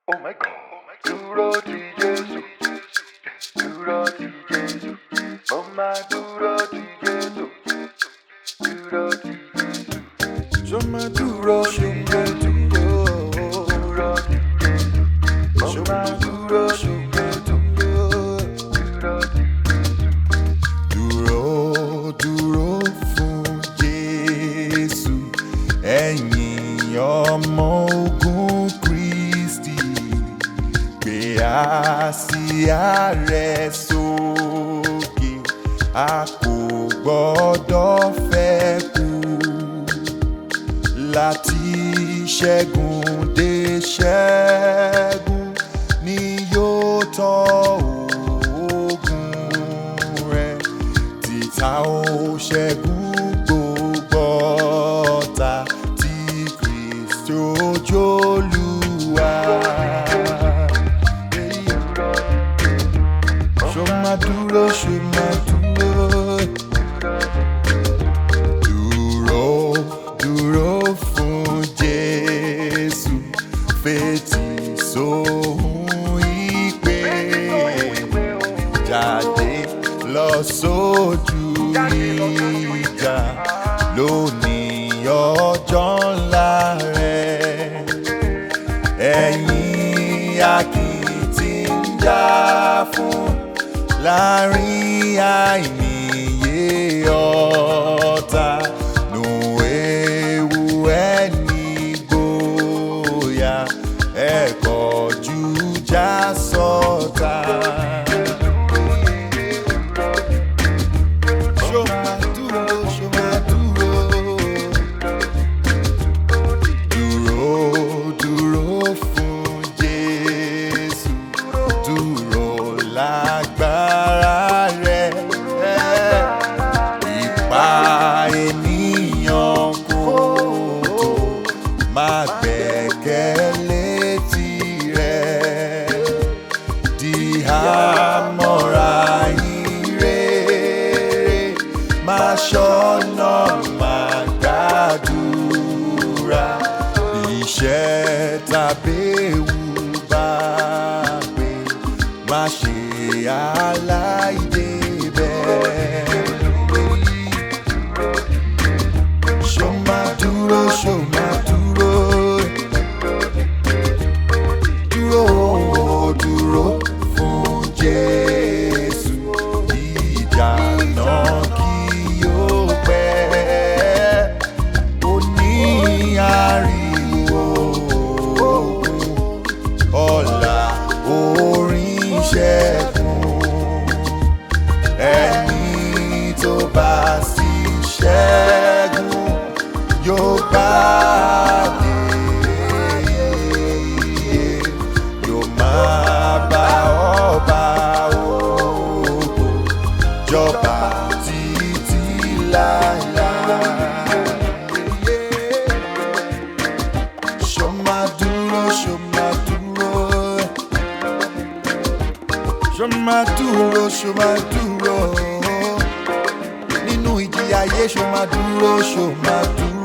Oh my God. Dúró ti Jésù. Dúró ti Jésù. Mo máa dúró ti Jésù. Dúró ti Jésù. Ṣó máa dúró ṣó máa dúró. Dúró ti Jésù. Mo Ṣó máa máa dúró dúró ṣó ti máa Jésù. dúró. Dúró ti Jésù. Dúró dúró fún Jésù ẹ̀yin ọmọ ogun Kristi gbé àsíá rẹ̀ sókè a kò gbọ́dọ̀ fẹ́ kú láti ṣẹ́gun dé ṣẹ́gun ni yóò tọ́ ogun rẹ̀ títa ó ṣẹ́gun gbogbo ọ̀tá tí Kristi ojúlùwà. Ṣó máa dúró, ṣó máa dúró. Dúró, dúró fún Jésù, fetí sóhun ìpè jáde lọ sójú ìjà lónìí ọjọ́ ńlá rẹ̀ ẹ̀yin akitì ń jà fún láàrin àìníye ọ̀tá nù ewu ẹni gbòòyà ẹ̀kọ́ jù já sọ́ta. Ṣó máa dúró, ṣó máa dúró. Dúró, dúró fún Jésù. Dúró lágbára rẹ̀. Ipa ènìyàn kò tó. Má gbẹ́kẹ̀lé tirẹ̀. Di àmọ́ra ire. Má ṣọ́nà, má gbàdúrà. Iṣẹ́ tàbí ewu bá pé. Má ṣe aláìdébẹ̀. Ṣó máa dúró, ṣó máa dúró. Dúró, dúró fún Jésù. Ìjà náà kì yóò pẹ́. Ó ní ariwo ogun. Ọ̀la orin ṣẹ́gun. Ẹni tó bá sì ṣẹ́gun yóò gbàdé. Yóò máa bá ọba ògo jọba títí láéláé. Ṣó máa dúró, ṣó máa dúró. Ṣó máa dúró, ṣó máa dúró. Nínú ìjìyà ayé ṣó máa dúró, ṣó máa dúró.